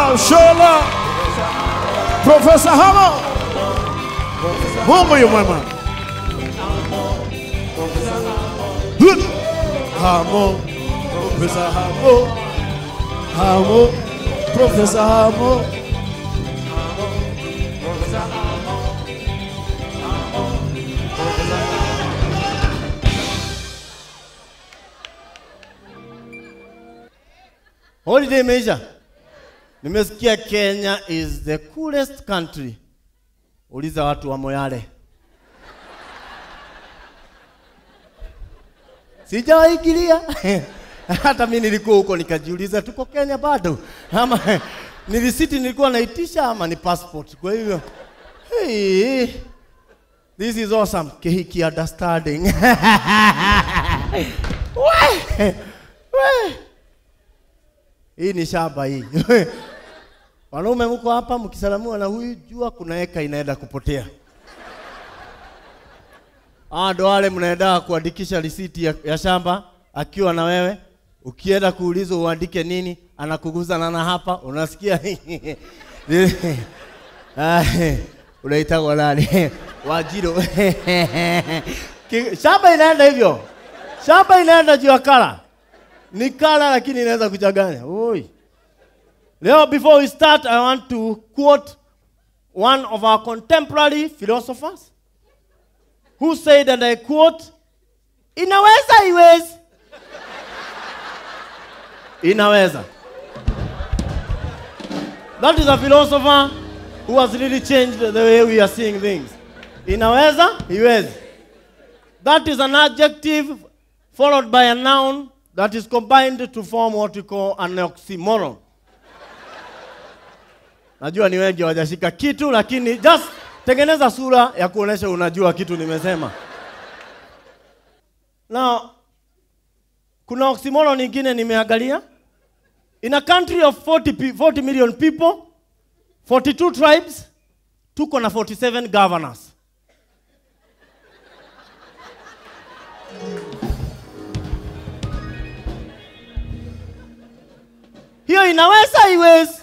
love, show love. Professor Hamo. Mungu yu mwema. Good. Hamo. Professor Hamo. Hamo. Professor Hamo. Holiday imeisha. Nimesikia Kenya is the coolest country. Uliza watu wa Moyale. Sijawaigilia. Hata mimi nilikuwa huko nikajiuliza tuko Kenya bado ama ni risiti nilikuwa naitisha ama ni passport. Kwa hivyo hey, this is awesome. Kehiki understanding. we, we. Hii ni shamba hii. Wanaume mko hapa mkisalamua na huyu, jua kuna eka inaenda kupotea. Ah, ndo wale mnaenda kuandikisha risiti ya, ya shamba akiwa na wewe, ukienda kuulizwa uandike nini, anakuguza nana hapa, unasikia Ah, unaitagwa nani? Wajiro. Ki- shamba inaenda hivyo, shamba inaenda juu ya kala ni kala lakini inaweza kuchanganya. Oi. Leo before we start I want to quote one of our contemporary philosophers who said and I quote inaweza iwezi. Inaweza. That is a philosopher who has really changed the way we are seeing things. Inaweza iwezi. That is an adjective followed by a noun that is combined to form what we call an oxymoron. Najua ni wengi hawajashika kitu, lakini just tengeneza sura ya kuonesha unajua kitu nimesema. Now, kuna oxymoron nyingine nimeangalia. In a country of 40, pe- 40 million people, 42 tribes, tuko na 47 governors. hiyo inaweza iwezi?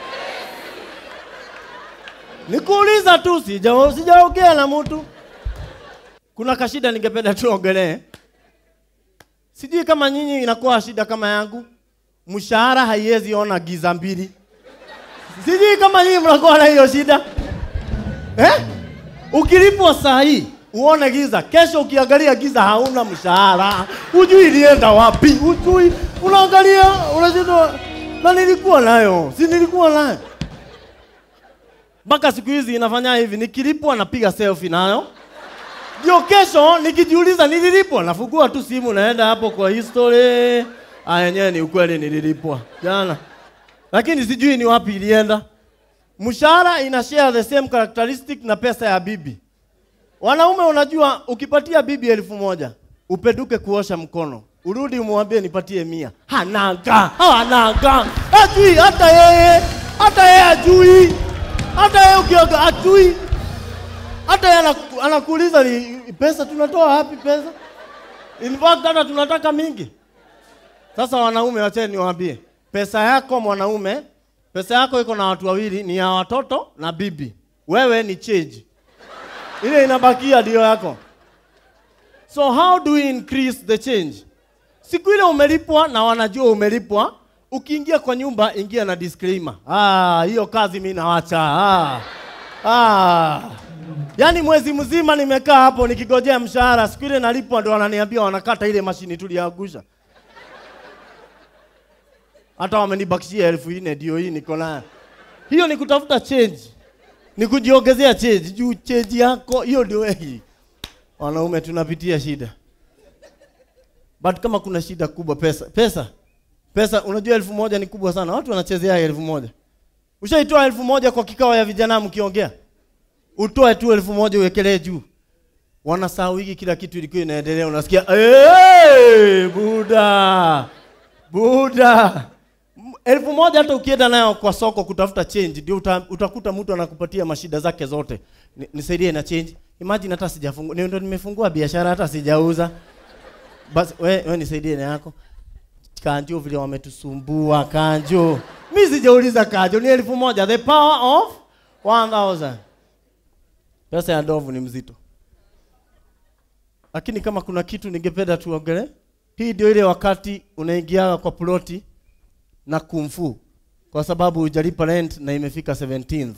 Nikuuliza tu, sija sijaongea na mtu. Kuna kashida ningependa tuongelee. Sijui kama nyinyi inakuwa shida kama yangu, mshahara haiwezi ona giza mbili. Sijui kama nyinyi mnakuwa na hiyo shida eh? Ukilipwa saa hii uone giza, kesho ukiangalia giza hauna mshahara, hujui ilienda wapi, hujui, unaangalia unashindwa, na nilikuwa nayo, si nilikuwa nayo mpaka siku hizi inafanya hivi, nikilipwa napiga selfie nayo, ndio kesho nikijiuliza nililipwa, nafungua tu simu, naenda hapo kwa history, ah, yenyewe ni ukweli, nililipwa jana, lakini sijui ni wapi ilienda. Mshahara ina share the same characteristic na pesa ya bibi. Wanaume, unajua ukipatia bibi elfu moja upeduke kuosha mkono, urudi umwambie nipatie mia, hananga hananga, ajui hata yeye, hata yeye ajui, hata yeye ukioga ajui, hata yeye anaku- anakuuliza ni pesa tunatoa wapi pesa? In fact hata tunataka mingi. Sasa wanaume, wacheni niwaambie, pesa yako mwanaume, pesa yako iko na watu wawili, ni ya watoto na bibi. Wewe ni change, ile inabakia ndio yako. So how do we increase the change? Siku ile umelipwa na wanajua umelipwa, ukiingia kwa nyumba ingia na disclaimer. Ah, hiyo kazi mimi nawacha. Ah. Ah. Yaani mwezi mzima nimekaa hapo nikigojea mshahara, siku ile nalipwa ndo wananiambia wanakata ile mashini tuliangusha. Hata wamenibakishia elfu nne ndio hii niko nayo. Hiyo ni kutafuta change, ni kujiongezea change juu change yako hiyo ndio hii. Wanaume tunapitia shida, but kama kuna shida kubwa, pesa pesa pesa, unajua elfu moja ni kubwa sana, watu wanachezea elfu moja. Ushaitoa elfu moja kwa kikao ya vijana mkiongea, utoe tu elfu moja uwekelee juu, wanasahau hiki kila kitu ilikuwa inaendelea, unasikia hey, buda buda M- elfu moja hata ukienda nayo kwa soko kutafuta change ndio uta, utakuta mtu anakupatia mashida zake zote. Ni- Nisaidie na change. Imagine hata sijafungua, ndio nimefungua biashara hata sijauza. Basi we, we nisaidie na yako. Kanjo vile wametusumbua Kanjo. Mimi sijauliza Kanjo, ni elfu moja. The power of 1000. Pesa ya ndovu ni mzito. Lakini kama kuna kitu ningependa tuongele, hii ndio ile wakati unaingia kwa ploti na kumfu kwa sababu hujalipa rent na imefika 17th.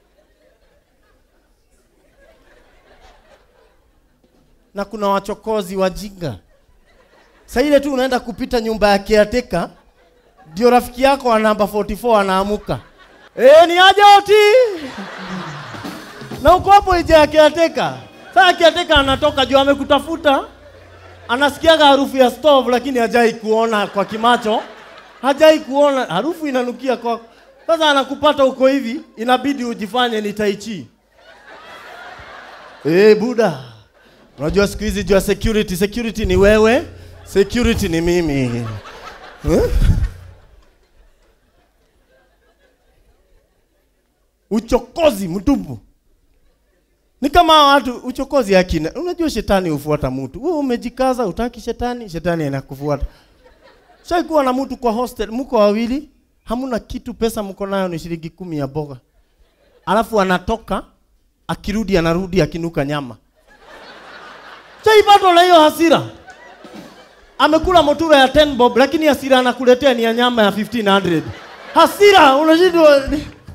Na kuna wachokozi wajinga. Sasa ile tu unaenda kupita nyumba ya caretaker, ndio rafiki yako wa namba 44 anaamuka. Eh, ni aje oti? Na uko hapo nje ya caretaker. Sasa caretaker anatoka juu amekutafuta. Anasikiaga harufu ya stove lakini hajai kuona kwa kimacho. Hajai kuona harufu inanukia kwa. Sasa anakupata uko hivi, inabidi ujifanye ni tai chi. Eh, buda. Unajua siku hizi jua security, security ni wewe, security ni mimi. Eh? Uchokozi mtupu. Ni kama watu uchokozi akina. Unajua shetani hufuata mtu. Wewe umejikaza utaki shetani, shetani anakufuata. Shaikuwa na mtu kwa hostel, mko wawili, hamuna kitu, pesa mko nayo ni shilingi kumi ya boga. Alafu anatoka, akirudi anarudi akinuka nyama. Shaipatwa na hiyo hasira. Amekula motura ya 10 bob lakini hasira anakuletea ni ya nyama ya 1500. Hasira unashindwa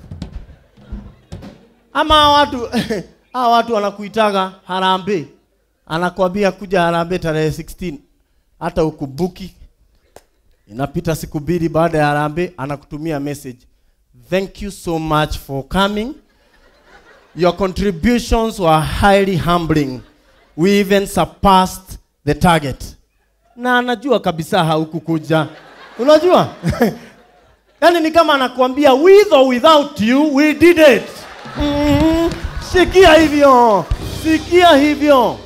ama hawa watu hawa watu wanakuitaga harambee, anakwambia kuja harambee tarehe 16, hata ukubuki. Inapita siku mbili baada ya harambee, anakutumia message, thank you so much for coming, your contributions were highly humbling, we even surpassed the target. Na anajua kabisa haukukuja, unajua yaani ni kama anakuambia with or without you we did it. Mm, sikia hivyo, sikia hivyo.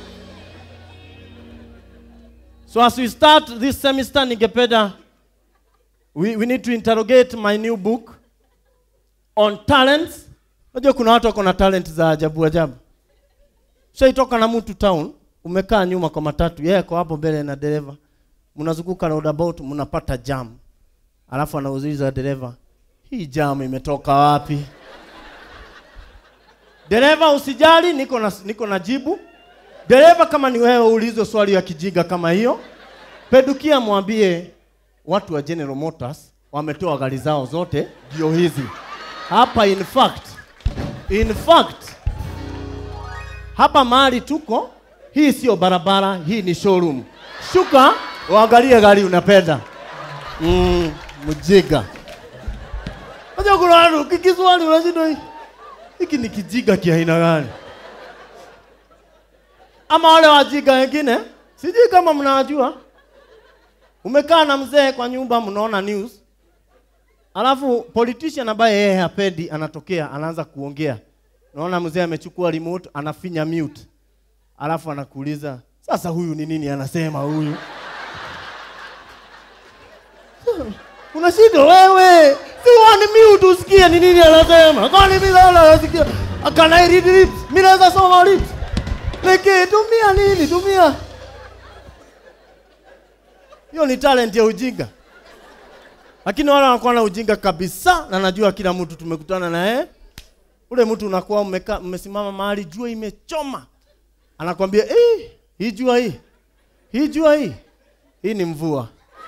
So as we start this semester, ningependa we, we need to interrogate my new book on talents. Unajua kuna watu wako na talent za ajabu ajabu. Shaitoka na mtu town, umekaa nyuma kwa matatu, yeye ako hapo mbele na dereva, mnazunguka roundabout, mnapata jam, alafu anauliza dereva, hii jam imetoka wapi? Dereva usijali, niko na, niko na jibu. Dereva, kama ni wewe ulizo swali ya kijinga kama hiyo, pedukia mwambie watu wa General Motors wametoa gari zao zote, ndio hizi hapa. In fact, in fact hapa mahali tuko, hii sio barabara, hii ni showroom. Shuka uangalie gari unapenda. Mm, mjiga. Unajua kuna watu kikiswali unashindwa hii hiki ni kijiga kia aina gani? Ama wale wajiga wengine, sijui kama mnawajua. Umekaa na mzee kwa nyumba, mnaona news, alafu politician ambaye yeye hapendi anatokea, anaanza kuongea. Naona mzee amechukua remote, anafinya mute, alafu anakuuliza sasa, huyu ni nini anasema huyu? Unashindwa wewe, si wani mute usikie ni nini anasema. Kwani mimi naona nasikia can I read lips? Mimi naweza soma lips. Leke tumia nini? Tumia. Hiyo ni talent ya ujinga. Lakini wale wanakuwa na ujinga kabisa na najua kila mtu tumekutana na yeye. Ule mtu unakuwa umekaa umesimama mahali jua imechoma. Anakwambia, "Eh, hii jua hii. Hii jua hii. Hii ni mvua."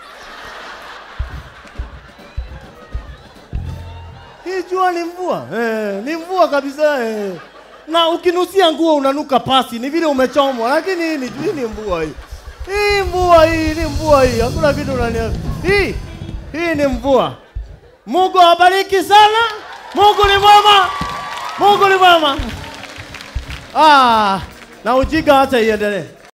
Hii jua ni mvua eh, ni mvua kabisa eh. Na ukinusia nguo unanuka pasi, ni vile umechomwa, lakini hii ni, hii ni mvua hii. Hii mvua hii ni mvua hii, hakuna kitu unania. Hii hii ni mvua. Mungu awabariki sana. Mungu ni mwema. Mungu ni mwema. Ah, na ujinga acha iendelee.